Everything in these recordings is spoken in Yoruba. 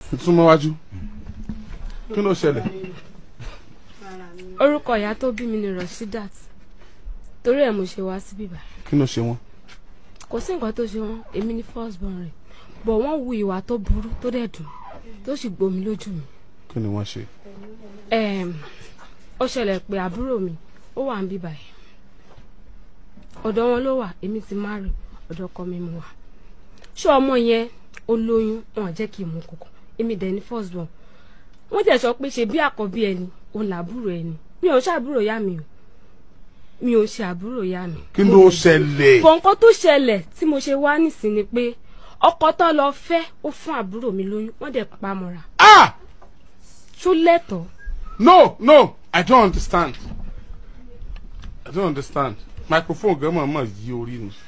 súnmọ́ wájú kí ló ṣẹlẹ̀ orúkọ ìyá tó bí mi ni Rashidat torí ẹ̀ mo ṣe wá sí bíbá kí ló ṣe wọ́n kò sí nǹkan tó ṣe wọn èmi ni first born rẹ̀ bọ̀ wọ́n wu ìwà tó burú tó dẹ̀ dùn tó sì gbomi lójú mi kí ni wọ́n ṣe Em, ó ṣẹlẹ̀ pé àbúrò mi ó wà ń bíbá yìí ọ̀dọ̀ wọn ló wà èmi ti marry ọ̀dọ̀ ọkọ mi mo wà ṣé ọmọ yẹn ó lóyún wọn jẹ́ kí n mú kókó èmi dẹ̀ ní first born wọ́n tẹ̀ sọ pé ṣe bí àkọ́bí ẹni òun làbúrò ẹni mi ò ṣàbúrò yá mi o mi ò ṣe àbúrò yá mi. kí ló ṣẹlẹ̀ bọ̀ nǹkan tó ṣẹlẹ̀ tí mo ṣe wá nísìn ni pé ọkọ tó lọ fẹ́ ó fún àbúrò mi lóyún wọ́n dẹ̀ pa mọ́ra ah ṣó lẹ́tọ̀ọ́ no no i don't understand i don't understand microphone gan mọ̀ mọ̀ yí orí ni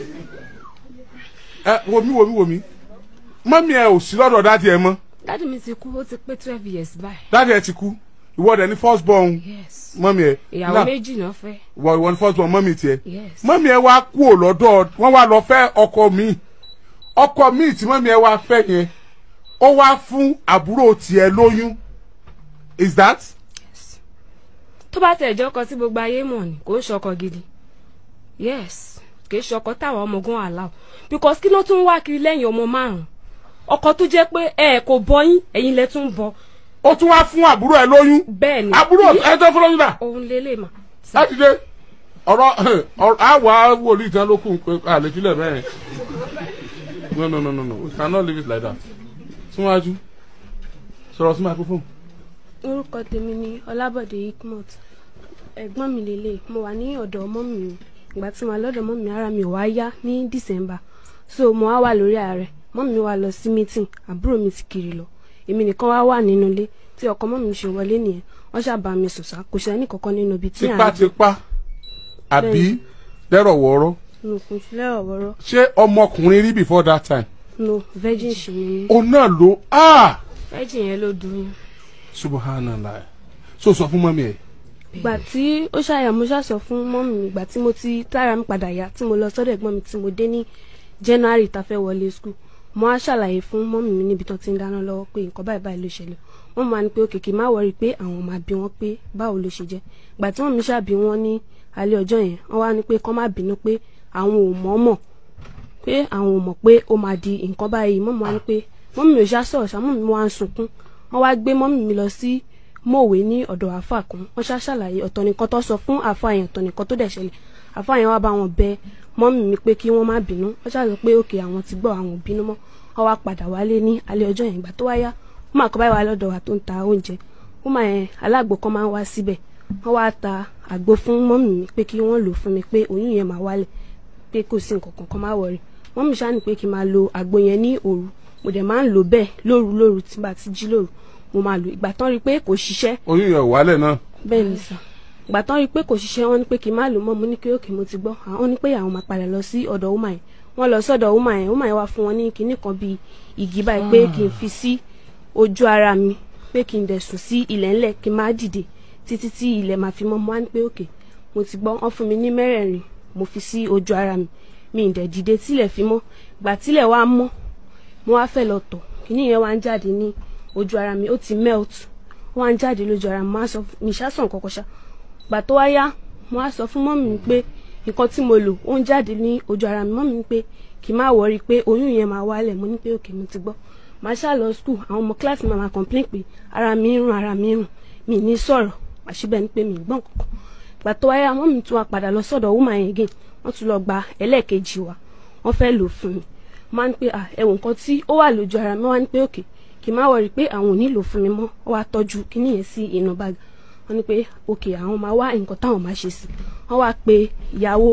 ẹ wo mi wo mi wo mi mọ́mí ẹ ò sí lọ́dọ̀ dáàdi ẹ mọ́ dáàdì mi ti kú ó ti pé twelve years báyìí. dáàdi ẹ ti kú ìwọ dẹ̀ ní first born yes mọ́mí ẹ ìyàwó Now, méjì náà fẹ́ ìwọ ìwọ ní first born mọ́mí tiẹ̀ yes mọ́mí ẹ wá kú ò lọ́dọ̀ wọ́n wá lọ fẹ́ ọkọ mi ọkọ mi tí mọ́mí ẹ wá fẹ́ yẹn ó wá fún àbúrò tiẹ̀ lóyún is that tó bá tẹ̀ jọ́ kan tí gbogbo ayé mọ̀ ni kò ń ṣọkọ gidi yes kì í ṣọkọ táwọn ọmọ ogun àlá because kí ló tún wá kiri lẹ́yìn ọmọ márùn-ún ọkọ tó jẹ́ pé ẹ kò bọyín ẹ̀yin lẹ tún bọ ó tún wá fún àbúrò ẹ lóyún bẹ́ẹ̀ ni àbúrò ẹ tó fún lóyún náà òun lélẹ̀ mà láti dé ọ̀rọ̀ ọ̀rọ̀ àwa wòlíì tán ló kù pé àlè sílẹ̀ bẹ́ẹ̀ no no no no no we cannot leave it like that súnwájú sọ̀rọ̀ sí microphone orúkọ tèmi ni ọlábọ̀dé ikmot ẹ̀gbọ́n mi lélẹ̀ mo wà ní ọ̀dọ̀ ọmọ mi ìgbà tí mo wà lọ́dọ̀ ọmọ mi ara mi ò wá yá ní december so mo wá wà lórí ààrẹ mọ́ mi wá lọ sí meeting àbúrò mi ti kiri lọ èmi nìkan wá wà nínú ilé tí ọkọ mọ́ mi ṣe wọlé nìyẹn wọ́n ṣàbà mi sòsà kò ṣe ní kankan nínú ibi tí à ń gbé tipátipá àbí lẹ́rọ̀ wọ̀ọ́rọ́ no kò sí lẹ́rọ̀wọ́rọ́ ṣé ọmọkùnrin rí before that time no virgin ṣì ni mí òun náà ló ah virgin yẹn ló dùn yín. subhanallah so sọ fún mọ́mí ẹ̀ ìgbà tí ó ṣàyà mo ṣàṣọ fún mọ́mì mi ìgbà tí mo ti tára mi padà yá tí mo lọ sọ́dọ̀ ẹ̀gbọ́n mi tí mo dé ní january tá a fẹ́ wọlé school mo á ṣàlàyé fún mọ́mì mi níbi tán ti ń dáná lọ́wọ́ pé nǹkan báyìí báyìí ló ṣẹlẹ̀ wọ́n máa ní pé òkè kì í má wọrí pé àwọn máa bí wọn pé báwo ló ṣe jẹ́ ìgbà tí wọ́n mi ṣàbí wọn ní alẹ́ ọjọ́ yẹn wọ́n wá ní pé kán má bínú pé àwọn ò mọ̀ mọ̀ pé àwọn ò mọ̀ pé ó máa di nǹkan báyìí mọ́mì wá ní pé mọ́mì mi ò ṣá sọ̀rọ̀ ṣá mọ́mì mi wá ń sunkún wọ́n wá gbé mọ́mì mi lọ sí mọ̀wé ní ọ̀dọ̀ àáfà kan wọ́n ṣá ṣàlàyé ọ̀tọ̀ nìkan tó sọ fún àáfà yẹn ọ̀tọ̀ nìkan tó dẹ̀ ṣẹlẹ̀ àáfà yẹn wá bá wọn bẹ mọ́mì mi pé kí wọ́n má bínú wọ́n ṣàlọ́ pé òkè àwọn ti gbọ́ àwọn ò bínú mọ́ wọ́n wá padà wálé ní alẹ́ ọjọ́ yẹn ìgbà tó wáyá wọ́n máa kọ́ báyìí wá lọ́dọ̀ wa tó ń ta oúnjẹ wọ́n máa yẹn alágbo kan máa ń wá síbẹ̀ wọ́n wá ta àgbo fún mọ́mì mi pé kí wọ́n lò fún mi pé oyún yẹn máa wálẹ̀ pé kò sí nǹkan kan kan má wọrí mọ́mì ṣáà ní pé kí n máa lo àgbo yẹn ní òru mo dẹ̀ máa ń lò bẹ́ẹ̀ lóru lóru tí bá ti jí lóru mo máa lò ìgbà tán rí i pé kò ṣiṣẹ́ oyún yẹn ò wálẹ̀ náà bẹ́ẹ̀ ni sà ìgbà tán rí i pé kò ṣiṣẹ́ wọ́n ní pé kí n má lò mọ́ mo ní kí òkè mo ti gbọ́ àwọn ní pé àwọn máa padà lọ sí ọ̀dọ̀ ọmọ yẹn wọ́n lọ sọ́dọ̀ ọmọ yẹn ọmọ yẹn wá fún wọn ní kinní kan bíi igi báyìí pé kí n fi sí ojú ara mi pé kí n dẹ̀ sùn sí ilẹ̀ ńlẹ̀ kí n má dìde títí tí ilẹ̀ máa fi mọ́ mo wá ní pé òkè mo ti gbọ́ wọ́n fún mi ní mẹ́rẹ̀ẹ̀rin mo fi sí ojú ara mi mi ì dẹ̀ dìde tílẹ̀ fi mọ́ gbà tílẹ̀ wá mọ́ mo wá fẹ́ lọ tọ̀ kinní yẹn wá ń jáde ní ojú ara mi ó ti melt wọ́n á ń jáde lójú ara mi mo á sọ mi ṣàṣàn kọ̀kọ̀ ṣá gbà tó wá yá mo á sọ fún mọ́mì mi pé nǹkan tí mo lò ó ń jáde ní ojú ara mi mọ́mì mi pé kì í má wọrí pé oyún yẹn máa wálẹ̀ mo ní pé òkè mo ti gbọ́ màá ṣá lọ skul àwọn ọmọ kíláàsì máa máa complain pé ara mi ń rùn ara mi ń rùn mi ní sọ̀rọ̀ àṣìbẹ̀ ni pé mi ì gbọ́n kankan gbà tó wá yá mọ́mì tún wá padà lọ sọ́dọ̀ woman yẹn again wọ́n tún lọ gba ẹlẹ́ẹ̀kejì wa wọ́n fẹ́ lò fún mi máa ń pé ẹ̀wọ̀n nǹkan tí ó wà lójú ara mi wá ní pé òkè kì í má wọrí pé àwọn ò nílò fún mi mọ́ ó wá tọ́jú kíní yẹn sí inú báàgì wọ́n ní pé òkè àwọn máa wá nǹkan táwọn máa ṣe sí wọ́n wá pe ìyàwó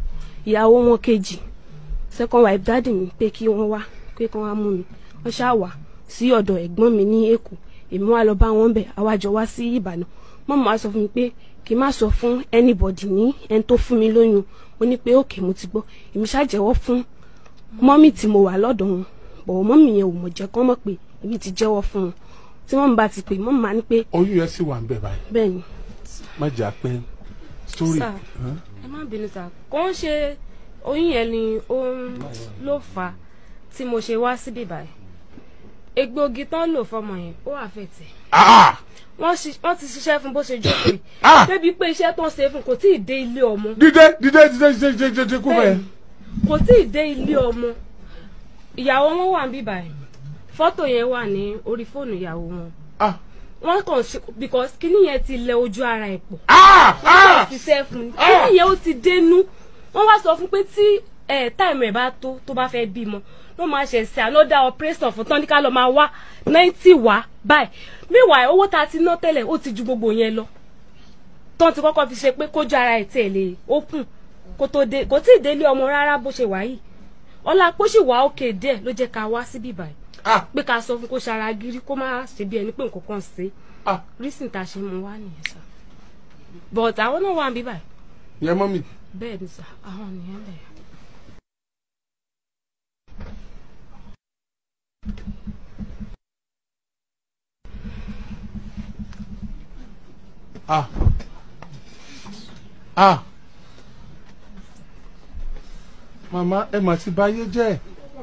ìyàwó wọn kejì second wife dáàdì mi pé kí wọ́n wá pé kí wọ́n wá mú mi wọ́n ṣáà wá sí ọ̀dọ̀ ẹ̀gbọ́n mi ní èkó èmi wá lọ bá wọn bẹ̀ àwájọ wá sí ìbàdàn mọ́mọ́ wá sọ fún mi pé kí n má sọ fún anybody ní ẹni tó fún mi lóyún mo ní pé òkè mo ti gbọ́ èmi ṣàjẹ́wọ́ fún mọ́mì tí mo wà lọ́dọ̀ wọn bọ̀wọ̀ mọ́mì yẹn ò mọ̀ jẹ́ kán mọ̀ pé èmi ti jẹ́wọ́ fún wọn tí wọ́n bá ti pè mọ́mì máa ní pé oyún yẹn sì wà ń bẹ̀ báyìí bẹ́ẹ̀ ni. má jà pé story Sir. ẹ má bínú sá kò ń ṣe oyún yẹn ni ó ń ló fà á tí mo ṣe wá síbí báyìí egbòogi tán lò fọmọ yẹn ó wà fẹ́ tẹ̀ ah wọ́n ṣi- wọ́n ti ṣiṣẹ́ fún bó ṣe jókòó yìí Ah! débi pé iṣẹ́ tó ń ṣe fún kò tí ì dé ilé ọmọ dídé dídé dídé dídé dídé dídé kú bẹ́ẹ̀. kò tí ì dé ilé ọmọ ìyàwó wọn wà níbí báyìí fọ́tò yẹn wà ní orí fóònù ìyàwó wọn ah wọ́n kàn ṣe because kíní yẹn ti lẹ ojú ara ẹ̀ pọ̀ ah wọ́n ah kàn ṣiṣẹ́ fún un Ah! kíní yẹn ó ti dénú wọ́n wá sọ fún pé tí ẹ̀ táìmù ẹ̀ bá tó tó bá fẹ́ bímọ wọ́n máa ṣe ṣe another operation fún tán ní ká lọ máa wá ninety wá báyìí meanwhile owó tá a ti ná tẹ́lẹ̀ ó ti ju gbogbo yẹn lọ tán ti kọ́kọ́ fi ṣe pé kójú ara ẹ̀ tiẹ̀ lè open kó tó dé kò tí ì délé ọmọ rárá bó ṣe wà yìí ọlá pé ó sì wà òkè díẹ̀ ló jẹ́ ká wá síbí báyìí ah pé ká sọ fún kó ṣara gírí kó má ṣe bí ẹni pé nǹkan kan ṣe ah rísìn tá a ṣe mú wá nìyẹn sá but àwọn náà wà níbí báyìí yẹn mọ́ mi. bẹ́ẹ̀ ni sá àwọn nìyẹn bẹ́ẹ̀. ah ah màmá ẹ mà ti báyé jẹ́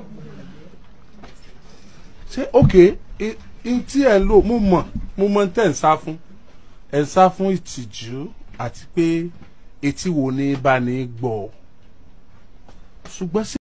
ṣé òkè n tí ẹ ń lò mo mọ̀ mo mọ̀ tẹ́ ń sá fún ẹ ń sá fún ìtìjú àti pé etí wo ni bá ní gbọ́ ṣùgbọ́n sí.